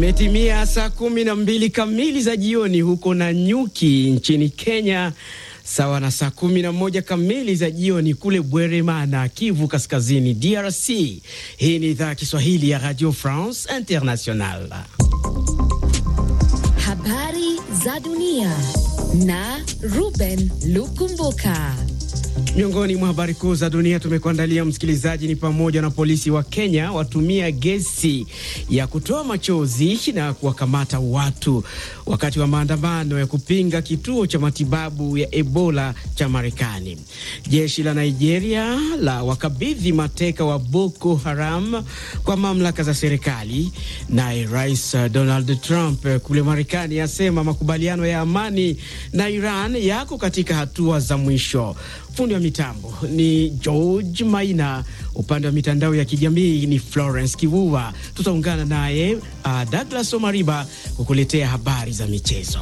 Imetimia saa kumi na mbili kamili za jioni huko Nanyuki nchini Kenya, sawa na saa kumi na moja kamili za jioni kule Bweremana, Kivu Kaskazini, DRC. Hii ni idhaa ya Kiswahili ya Radio France International. Habari za dunia na Ruben Lukumbuka. Miongoni mwa habari kuu za dunia tumekuandalia msikilizaji, ni pamoja na polisi wa Kenya watumia gesi ya kutoa machozi na kuwakamata watu wakati wa maandamano ya kupinga kituo cha matibabu ya Ebola cha Marekani. Jeshi la Nigeria la wakabidhi mateka wa Boko Haram kwa mamlaka za serikali. Naye Rais Donald Trump kule Marekani asema makubaliano ya amani na Iran yako katika hatua za mwisho. Fundi wa mitambo ni George Maina, upande wa mitandao ya kijamii ni Florence Kivuva. Tutaungana naye uh, Douglas Omariba kukuletea habari za michezo.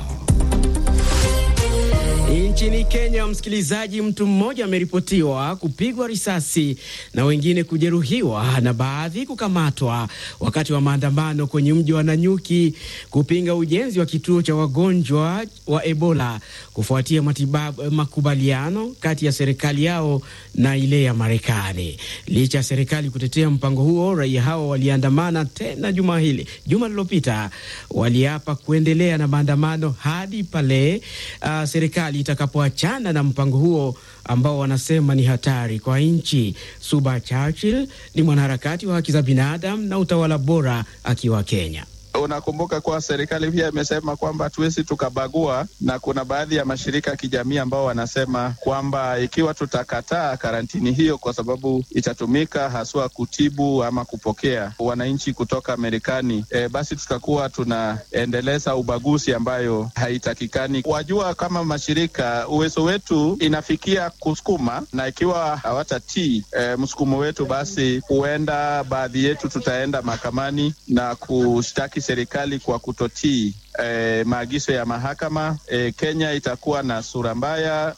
Nchini Kenya, msikilizaji, mtu mmoja ameripotiwa kupigwa risasi na wengine kujeruhiwa na baadhi kukamatwa wakati wa maandamano kwenye mji wa Nanyuki kupinga ujenzi wa kituo cha wagonjwa wa Ebola kufuatia matibabu, makubaliano kati ya serikali yao na ile ya Marekani. Licha ya serikali kutetea mpango huo, raia hao waliandamana tena juma hili, juma lililopita, waliapa kuendelea na maandamano hadi pale uh, serikali itakapoachana na mpango huo ambao wanasema ni hatari kwa nchi. Suba Churchill ni mwanaharakati wa haki za binadamu na utawala bora akiwa Kenya. Unakumbuka kuwa serikali pia imesema kwamba hatuwezi tukabagua, na kuna baadhi ya mashirika ya kijamii ambao wanasema kwamba ikiwa tutakataa karantini hiyo, kwa sababu itatumika haswa kutibu ama kupokea wananchi kutoka Marekani, e, basi tutakuwa tunaendeleza ubaguzi ambayo haitakikani. Wajua, kama mashirika uwezo wetu inafikia kusukuma, na ikiwa hawatatii e, msukumo wetu, basi huenda baadhi yetu tutaenda mahakamani na kushtaki serikali kwa kutotii eh, maagizo ya mahakama. Eh, Kenya itakuwa na sura mbaya.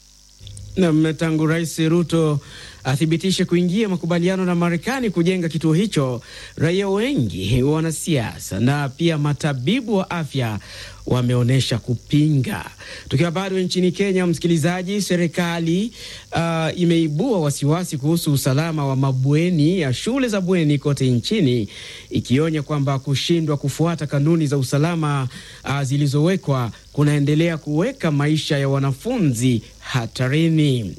Na tangu Rais Ruto athibitishe kuingia makubaliano na Marekani kujenga kituo hicho, raia wengi, wanasiasa na pia matabibu wa afya wameonyesha kupinga. Tukiwa bado nchini Kenya, msikilizaji, serikali uh, imeibua wasiwasi kuhusu usalama wa mabweni ya shule za bweni kote nchini, ikionya kwamba kushindwa kufuata kanuni za usalama uh, zilizowekwa kunaendelea kuweka maisha ya wanafunzi hatarini.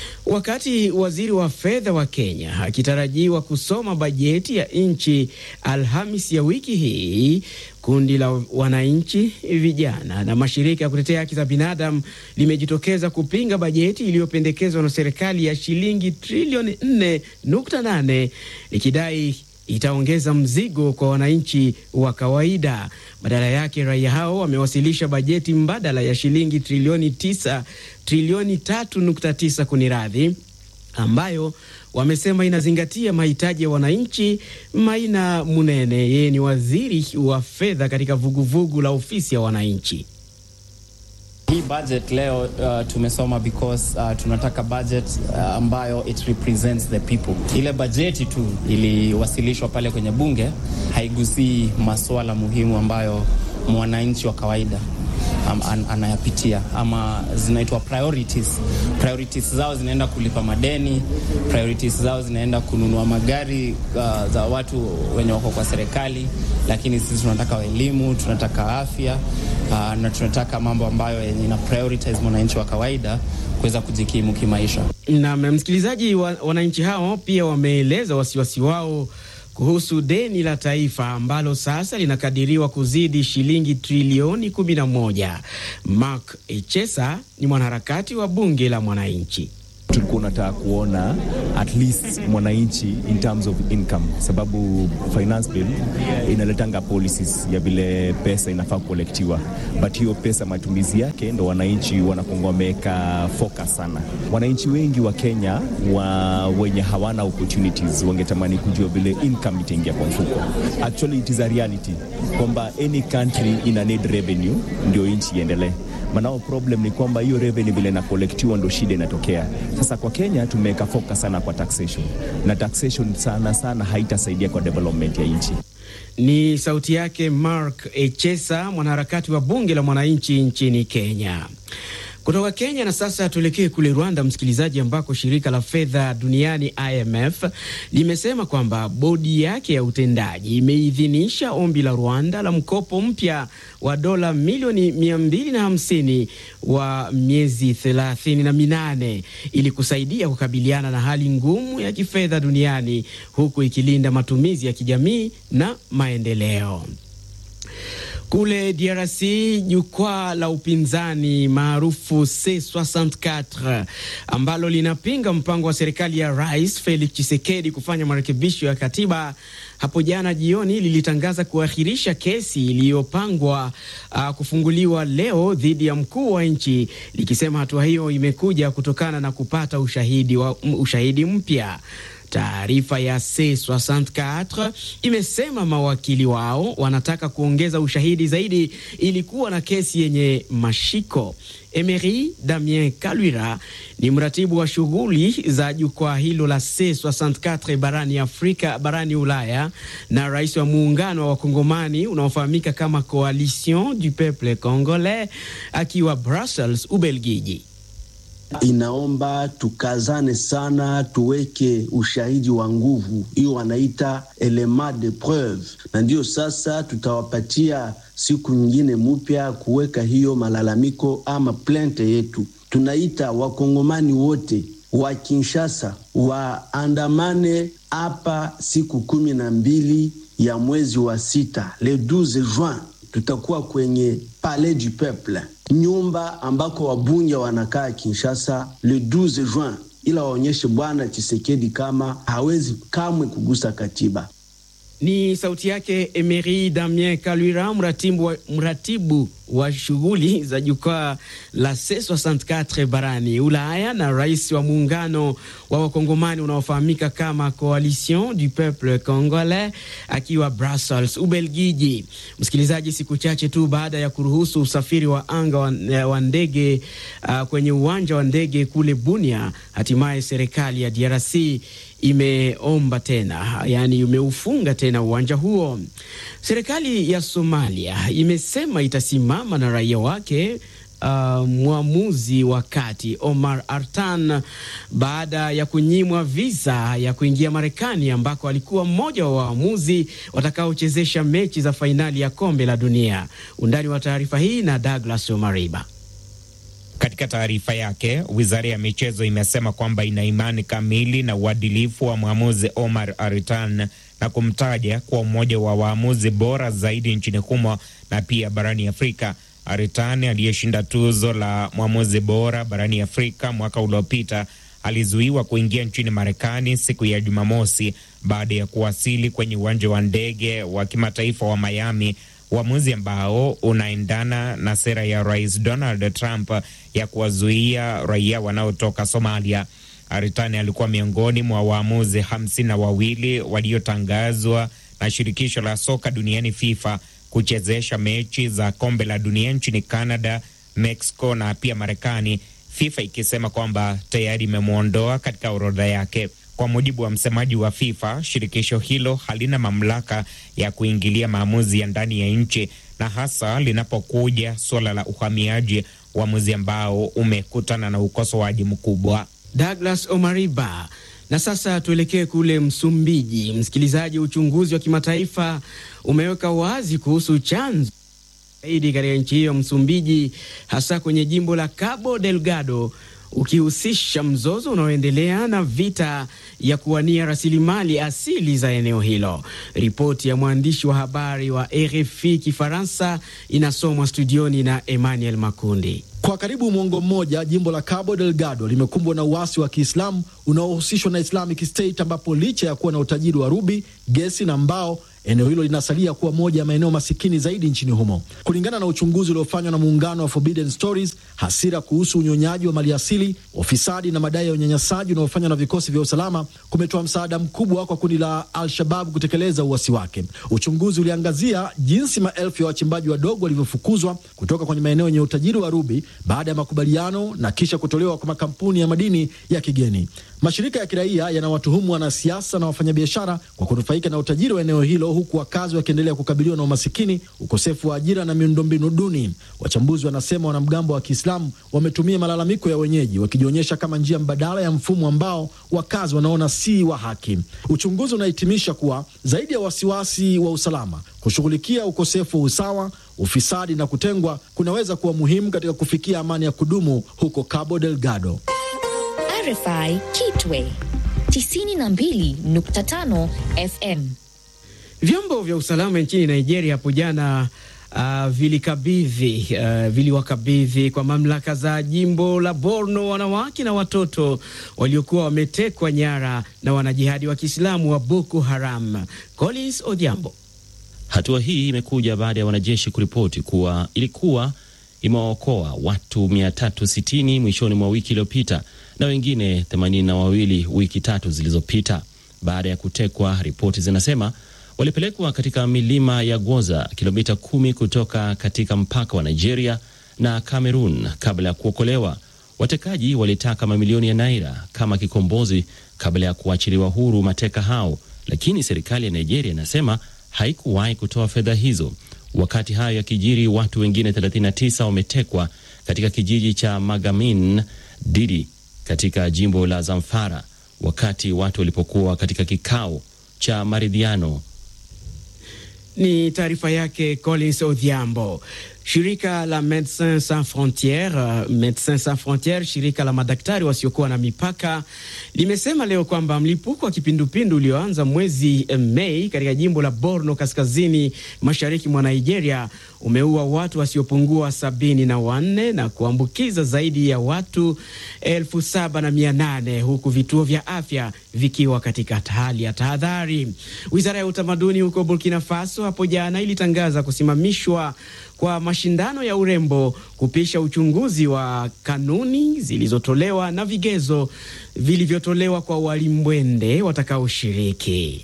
Wakati waziri wa fedha wa Kenya akitarajiwa kusoma bajeti ya nchi Alhamis ya wiki hii, kundi la wananchi, vijana na mashirika ya kutetea haki za binadamu limejitokeza kupinga bajeti iliyopendekezwa na serikali ya shilingi trilioni 4.8 likidai itaongeza mzigo kwa wananchi wa kawaida. Badala yake, raia hao wamewasilisha bajeti mbadala ya shilingi trilioni tisa trilioni tatu nukta tisa kuniradhi, ambayo wamesema inazingatia mahitaji ya wananchi. Maina Munene, yeye ni waziri wa fedha katika vuguvugu la ofisi ya wananchi. Hii budget leo uh, tumesoma because uh, tunataka budget uh, ambayo it represents the people. Ile bajeti tu iliwasilishwa pale kwenye bunge haigusii masuala muhimu ambayo mwananchi wa kawaida um, an, anayapitia ama zinaitwa priorities. Priorities zao zinaenda kulipa madeni, priorities zao zinaenda kununua magari uh, za watu wenye wako kwa serikali, lakini sisi tunataka elimu, tunataka afya uh, na tunataka mambo ambayo yenye ina prioritize mwananchi wa kawaida kuweza kujikimu kimaisha. Na msikilizaji, wananchi hao pia wameeleza wasiwasi wao kuhusu deni la taifa ambalo sasa linakadiriwa kuzidi shilingi trilioni 11. Mark Echesa ni mwanaharakati wa bunge la mwananchi. Tulikuwa unataka kuona at least mwananchi in terms of income, sababu finance bill inaletanga policies ya vile pesa inafaa kukolektiwa, but hiyo pesa matumizi yake ndo wananchi wanakuwa wameweka focus sana. Wananchi wengi wa Kenya wa wenye hawana opportunities wangetamani kujua vile income itaingia kwa mfuko. Actually it is a reality kwamba any country ina need revenue ndio nchi iendelee. Manao problem ni kwamba hiyo revenue vile na kolektiwa ndo shida inatokea. Sasa kwa Kenya tumeweka focus sana kwa taxation, na taxation sana sana haitasaidia kwa development ya nchi. Ni sauti yake Mark Echesa, mwanaharakati wa bunge la mwananchi nchini Kenya. Kutoka Kenya na sasa tuelekee kule Rwanda, msikilizaji, ambako shirika la fedha duniani IMF limesema kwamba bodi yake ya utendaji imeidhinisha ombi la Rwanda la mkopo mpya wa dola milioni 250 wa miezi 38 ili kusaidia kukabiliana na hali ngumu ya kifedha duniani huku ikilinda matumizi ya kijamii na maendeleo. Kule DRC jukwaa la upinzani maarufu C64 ambalo linapinga mpango wa serikali ya Rais Felix Tshisekedi kufanya marekebisho ya katiba hapo jana jioni lilitangaza kuahirisha kesi iliyopangwa uh, kufunguliwa leo dhidi ya mkuu wa nchi likisema hatua hiyo imekuja kutokana na kupata ushahidi, wa, ushahidi mpya. Taarifa ya C64 imesema mawakili wao wanataka kuongeza ushahidi zaidi ili kuwa na kesi yenye mashiko. Emery Damien Kalwira ni mratibu wa shughuli za jukwaa hilo la C64 barani Afrika, barani Ulaya na rais wa muungano wa wakongomani unaofahamika kama Coalition du Peuple Congolais akiwa Brussels, Ubelgiji. Inaomba tukazane sana, tuweke ushahidi wa nguvu, hiyo wanaita element de preuve, na ndiyo sasa tutawapatia siku nyingine mpya kuweka hiyo malalamiko ama plente yetu. Tunaita wakongomani wote wa Kinshasa waandamane hapa siku kumi na mbili ya mwezi wa sita, le 12 juin tutakuwa kwenye Palais du Peuple, nyumba ambako wabunge wanakaa Kinshasa, le 12 juin, ila waonyeshe bwana Chisekedi kama hawezi kamwe kugusa katiba. Ni sauti yake Emery Damien Kalwira, mratibu wa, mratibu wa shughuli za jukwaa la C64 barani Ulaya na rais wa muungano wa wakongomani unaofahamika kama Coalition du Peuple Congolais akiwa Brussels, Ubelgiji. Msikilizaji, siku chache tu baada ya kuruhusu usafiri wa anga wa, wa ndege uh, kwenye uwanja wa ndege kule Bunia, hatimaye serikali ya DRC imeomba tena, yaani imeufunga tena uwanja huo. Serikali ya Somalia imesema itasimama na raia wake Uh, mwamuzi wa kati Omar Artan baada ya kunyimwa visa ya kuingia Marekani ambako alikuwa mmoja wa waamuzi watakaochezesha mechi za fainali ya kombe la dunia. Undani wa taarifa hii na Douglas Omariba. Katika taarifa yake, wizara ya michezo imesema kwamba ina imani kamili na uadilifu wa mwamuzi Omar Aritan na kumtaja kuwa mmoja wa waamuzi bora zaidi nchini humo na pia barani Afrika. Aritan aliyeshinda tuzo la mwamuzi bora barani Afrika mwaka uliopita alizuiwa kuingia nchini Marekani siku ya Jumamosi baada ya kuwasili kwenye uwanja wa ndege wa kimataifa wa Miami, uamuzi ambao unaendana na sera ya Rais Donald Trump ya kuwazuia raia wanaotoka Somalia. Aritani alikuwa miongoni mwa waamuzi hamsini na wawili waliotangazwa na shirikisho la soka duniani FIFA kuchezesha mechi za kombe la dunia nchini Canada, Mexico na pia Marekani, FIFA ikisema kwamba tayari imemwondoa katika orodha yake. Kwa mujibu wa msemaji wa FIFA, shirikisho hilo halina mamlaka ya kuingilia maamuzi ya ndani ya nchi na hasa linapokuja suala la uhamiaji, uamuzi ambao umekutana na ukosoaji mkubwa. Douglas Omariba. Na sasa tuelekee kule Msumbiji. Msikilizaji, uchunguzi wa kimataifa umeweka wazi kuhusu chanzo zaidi katika nchi hiyo Msumbiji, hasa kwenye jimbo la Cabo Delgado ukihusisha mzozo unaoendelea na vita ya kuwania rasilimali asili za eneo hilo. Ripoti ya mwandishi wa habari wa RFI Kifaransa inasomwa studioni na Emmanuel Makundi. Kwa karibu mwongo mmoja jimbo la Cabo Delgado limekumbwa na uasi wa Kiislamu unaohusishwa na Islamic State, ambapo licha ya kuwa na utajiri wa rubi, gesi na mbao, eneo hilo linasalia kuwa moja ya maeneo masikini zaidi nchini humo. Kulingana na uchunguzi uliofanywa na muungano wa Forbidden Stories, hasira kuhusu unyonyaji wa maliasili, ufisadi na madai ya unyanyasaji unaofanywa na vikosi vya usalama kumetoa msaada mkubwa kwa kundi la Al-Shabab kutekeleza uasi wake. Uchunguzi uliangazia jinsi maelfu ya wachimbaji wadogo walivyofukuzwa kutoka kwenye maeneo yenye utajiri wa rubi baada ya makubaliano na kisha kutolewa kwa makampuni ya madini ya kigeni. Mashirika ya kiraia yanawatuhumu wanasiasa na wafanyabiashara kwa kunufaika na utajiri wa eneo hilo, huku wakazi wakiendelea kukabiliwa na umasikini, ukosefu wa ajira na miundombinu duni. Wachambuzi wanasema wanamgambo wa Kiislamu wametumia malalamiko ya wenyeji, wakijionyesha kama njia mbadala ya mfumo ambao wakazi wanaona si wa haki. Uchunguzi unahitimisha kuwa zaidi ya wasiwasi wa usalama, kushughulikia ukosefu wa usawa, ufisadi na kutengwa kunaweza kuwa muhimu katika kufikia amani ya kudumu huko Cabo Delgado. RFI Kitwe 92.5 FM. Vyombo vya usalama nchini Nigeria hapo jana uh, vilikabidhi uh, viliwakabidhi kwa mamlaka za jimbo la Borno wanawake na watoto waliokuwa wametekwa nyara na wanajihadi wa Kiislamu wa Boko Haram. Collins Odhiambo. Hatua hii imekuja baada ya wanajeshi kuripoti kuwa ilikuwa imewaokoa watu 360 mwishoni mwa wiki iliyopita na wengine 82 wiki tatu zilizopita. Baada ya kutekwa, ripoti zinasema walipelekwa katika milima ya Gwoza, kilomita kumi kutoka katika mpaka wa Nigeria na Cameroon kabla ya kuokolewa. Watekaji walitaka mamilioni ya naira kama kikombozi kabla ya kuachiliwa huru mateka hao, lakini serikali ya Nigeria inasema haikuwahi kutoa fedha hizo. Wakati hayo yakijiri, watu wengine 39 wametekwa katika kijiji cha Magamin Didi katika jimbo la Zamfara wakati watu walipokuwa katika kikao cha maridhiano. Ni taarifa yake Collins Odhiambo. Shirika la Medecins Sans Frontieres, uh, Medecins Sans Frontieres, shirika la madaktari wasiokuwa na mipaka limesema leo kwamba mlipuko wa kipindupindu ulioanza mwezi Mei katika jimbo la Borno kaskazini mashariki mwa Nigeria umeua watu wasiopungua sabini na wanne na kuambukiza zaidi ya watu elfu saba na mia nane huku vituo vya afya vikiwa katika hali ya tahadhari. Wizara ya utamaduni huko Burkina Faso hapo jana ilitangaza kusimamishwa kwa mashindano ya urembo kupisha uchunguzi wa kanuni zilizotolewa na vigezo vilivyotolewa kwa walimbwende watakaoshiriki.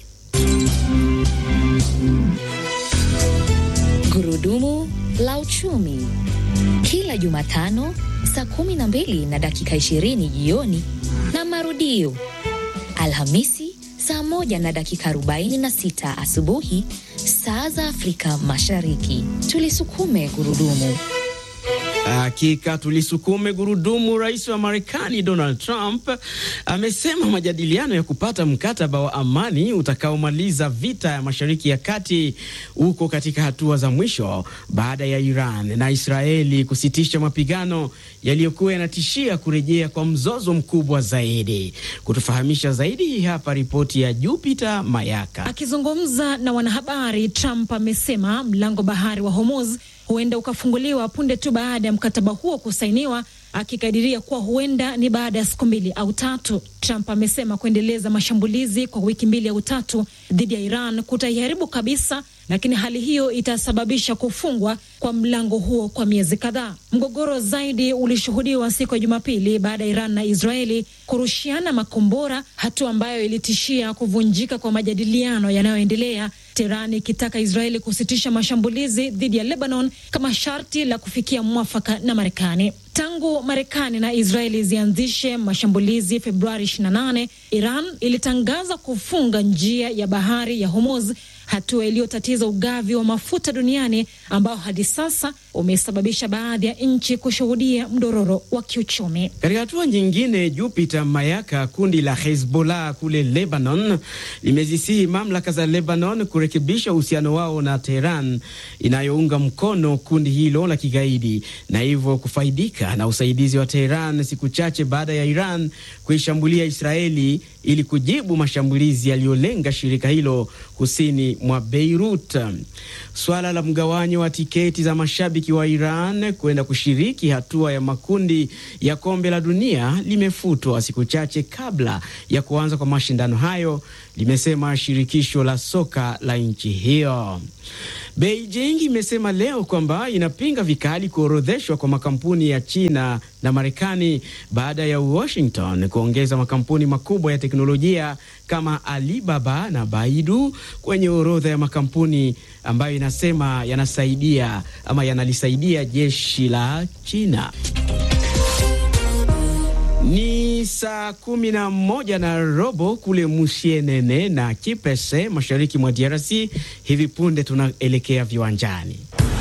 Gurudumu la uchumi kila Jumatano saa 12 na dakika 20 jioni na marudio Alhamisi saa moja na dakika 46 asubuhi saa za Afrika Mashariki. Tulisukume gurudumu. Hakika tulisukume gurudumu. Rais wa Marekani Donald Trump amesema majadiliano ya kupata mkataba wa amani utakaomaliza vita ya Mashariki ya Kati uko katika hatua za mwisho baada ya Iran na Israeli kusitisha mapigano yaliyokuwa yanatishia kurejea kwa mzozo mkubwa zaidi. Kutufahamisha zaidi, hii hapa ripoti ya Jupiter Mayaka. Akizungumza na wanahabari, Trump amesema mlango bahari wa Hormuz huenda ukafunguliwa punde tu baada ya mkataba huo kusainiwa, akikadiria kuwa huenda ni baada ya siku mbili au tatu. Trump amesema kuendeleza mashambulizi kwa wiki mbili au tatu dhidi ya Iran kutaiharibu kabisa, lakini hali hiyo itasababisha kufungwa kwa mlango huo kwa miezi kadhaa. Mgogoro zaidi ulishuhudiwa siku ya Jumapili baada ya Iran na Israeli kurushiana makombora, hatua ambayo ilitishia kuvunjika kwa majadiliano yanayoendelea, Teheran ikitaka Israeli kusitisha mashambulizi dhidi ya Lebanon kama sharti la kufikia mwafaka na Marekani. Tangu Marekani na Israeli zianzishe mashambulizi Februari 28, Iran ilitangaza kufunga njia ya bahari ya Hormuz, hatua iliyotatiza ugavi wa mafuta duniani ambao hadi sasa umesababisha baadhi ya nchi kushuhudia mdororo wa kiuchumi. Katika hatua nyingine, Jupiter Mayaka, kundi la Hezbollah kule Lebanon limezisihi mamlaka za Lebanon kurekebisha uhusiano wao na Teheran inayounga mkono kundi hilo la kigaidi na hivyo kufaidika na usaidizi wa Teheran siku chache baada ya Iran kuishambulia Israeli ili kujibu mashambulizi yaliyolenga shirika hilo kusini mwa Beirut. Swala la mgawanyo wa tiketi za mashabiki wa Iran kwenda kushiriki hatua ya makundi ya kombe la dunia limefutwa siku chache kabla ya kuanza kwa mashindano hayo, limesema shirikisho la soka la nchi hiyo. Beijing imesema leo kwamba inapinga vikali kuorodheshwa kwa makampuni ya China na Marekani baada ya Washington kuongeza makampuni makubwa ya teknolojia kama Alibaba na Baidu kwenye orodha ya makampuni ambayo inasema yanasaidia ama yanalisaidia jeshi la China. Ni Ni saa kumi na moja na robo kule Musienene na Kipese, mashariki mwa DRC. Hivi punde tunaelekea viwanjani.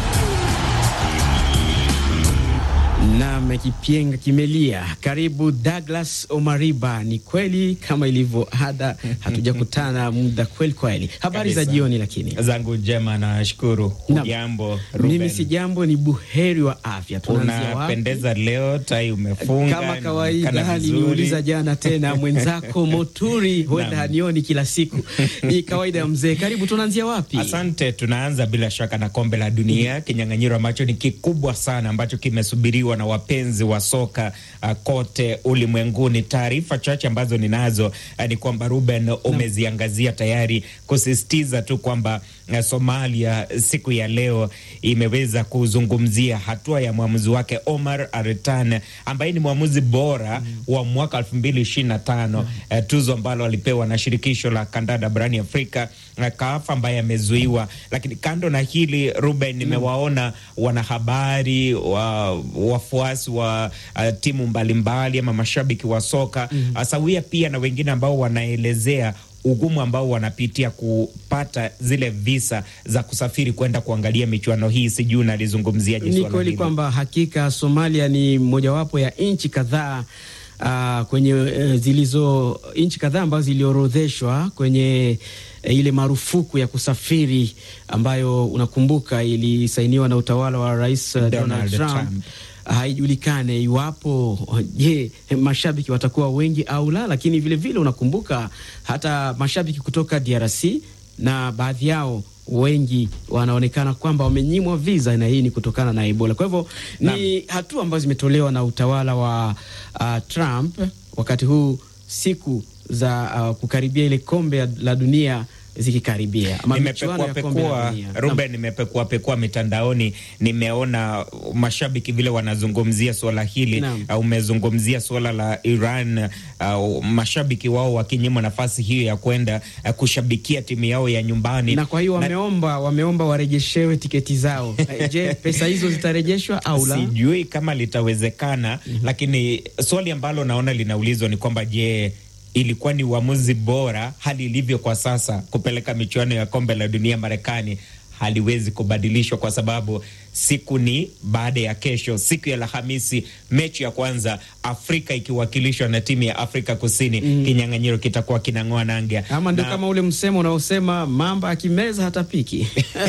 Nam kipienga kimelia. Karibu Douglas Omariba. Ni kweli kama ilivyo ada, hatujakutana muda kweli kweli. Habari za jioni. Lakini zangu njema, nashukuru. Jambo mimi si jambo, ni buheri wa afya. Unapendeza leo, tai umefunga kama kawaida. Niliuliza jana tena mwenzako Moturi huenda hanioni kila siku, ni kawaida ya mzee. Karibu, tunaanzia wapi? Asante, tunaanza bila shaka na kombe la dunia, kinyang'anyiro ambacho ni kikubwa sana ambacho kimesubiriwa na wapenzi wa soka uh, kote ulimwenguni. Taarifa chache ambazo ninazo uh, ni kwamba Ruben umeziangazia tayari, kusisitiza tu kwamba uh, Somalia siku ya leo imeweza kuzungumzia hatua ya mwamuzi wake Omar Artan ambaye ni mwamuzi bora mm. wa mwaka elfu mbili ishirini na tano mm. uh, tuzo ambalo alipewa na shirikisho la kandanda barani Afrika uh, CAF ambaye amezuiwa. Lakini kando na hili Ruben, nimewaona wanahabari wa wafuasi wa uh, timu mbalimbali ama mashabiki wa soka mm -hmm. sawia pia na wengine ambao wanaelezea ugumu ambao wanapitia kupata zile visa za kusafiri kwenda kuangalia michuano hii. Sijui unalizungumziaje swala hili? Ni kweli kwamba hakika Somalia ni mojawapo ya nchi kadhaa uh, kwenye uh, zilizo nchi kadhaa ambazo ziliorodheshwa kwenye uh, ile marufuku ya kusafiri ambayo unakumbuka ilisainiwa na utawala wa Rais uh, Donald, Donald Trump, Trump. Haijulikane iwapo je, mashabiki watakuwa wengi au la, lakini vilevile vile unakumbuka hata mashabiki kutoka DRC na baadhi yao wengi wanaonekana kwamba wamenyimwa visa, na hii ni kutokana na Ebola. Kwa hivyo ni hatua ambazo zimetolewa na utawala wa uh, Trump wakati huu siku za uh, kukaribia ile kombe la dunia zikikaribia nimepekua Ruben, nimepekua pekua mitandaoni, nimeona mashabiki vile wanazungumzia swala hili. Uh, umezungumzia swala la Iran, uh, mashabiki wao wakinyimwa nafasi hiyo ya kwenda uh, kushabikia timu yao ya nyumbani, na kwa hiyo wameomba na... wameomba warejeshewe tiketi zao. Je, pesa hizo zitarejeshwa au la? Sijui kama litawezekana. mm -hmm. Lakini swali ambalo naona linaulizwa ni kwamba je ilikuwa ni uamuzi bora hali ilivyo kwa sasa kupeleka michuano ya kombe la dunia Marekani haliwezi kubadilishwa kwa sababu siku ni baada ya kesho, siku ya Alhamisi, mechi ya kwanza Afrika ikiwakilishwa na timu ya Afrika Kusini. mm. Kinyang'anyiro kitakuwa kinang'oa nanga, ama ndio kama ule msemo unaosema mamba akimeza hatapiki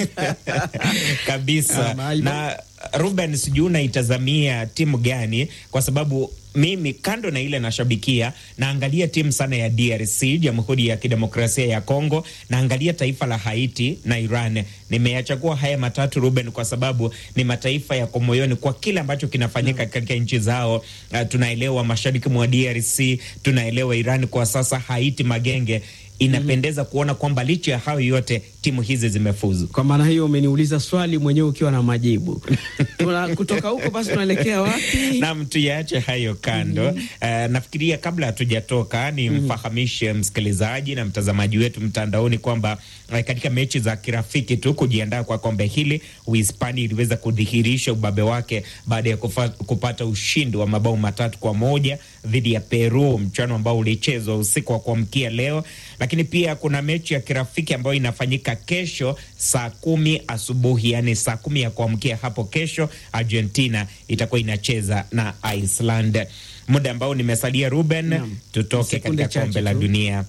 kabisa na Ruben, sijui unaitazamia timu gani? Kwa sababu mimi kando na ile nashabikia, naangalia timu sana ya DRC, Jamhuri ya Kidemokrasia ya Kongo, naangalia taifa la Haiti na Iran. Nimeyachagua haya matatu Ruben, kwa sababu ni mataifa yako moyoni kwa kile ambacho kinafanyika katika nchi zao. Uh, tunaelewa mashariki mwa DRC, tunaelewa Iran kwa sasa, Haiti magenge inapendeza mm -hmm. kuona kwamba licha ya hayo yote timu hizi zimefuzu. Kwa maana hiyo umeniuliza swali mwenyewe ukiwa na majibu. Kutoka huko basi tunaelekea wapi? Naam, tuyaache hayo kando. mm -hmm. Uh, nafikiria kabla hatujatoka ni mm -hmm. mfahamishe msikilizaji na mtazamaji wetu mtandaoni kwamba uh, katika mechi za kirafiki tu kujiandaa kwa kombe hili, Uhispania iliweza kudhihirisha ubabe wake baada ya kufa, kupata ushindi wa mabao matatu kwa moja dhidi ya Peru, mchano ambao ulichezwa usiku wa kuamkia leo lakini pia kuna mechi ya kirafiki ambayo inafanyika kesho saa kumi asubuhi, yani saa kumi ya kuamkia hapo kesho. Argentina itakuwa inacheza na Iceland. Muda ambao nimesalia Ruben, yeah, tutoke katika kombe la dunia.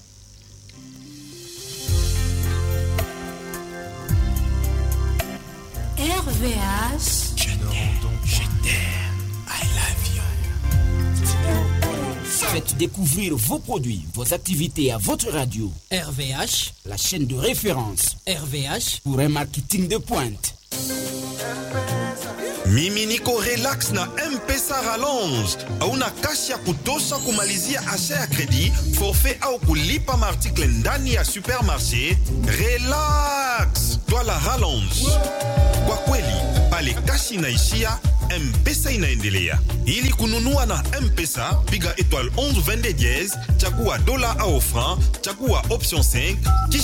RVH Faites découvrir vos produits, vos activités à votre radio. RVH, la chaîne de référence RVH pour un marketing de pointe. Mimi niko relax na M-Pesa Rallonge. Hauna kashi ya kutosha kumalizia asha ya kredi, forfait au kulipa maartikle ndani ya supermarché? Relax, twala Rallonge. Kwa kweli, pale kashi inaishia, M-Pesa inaendelea. Ili kununua na M-Pesa, piga étoile 11 22 dièse, chagua dola au franc, chagua option 5, kisha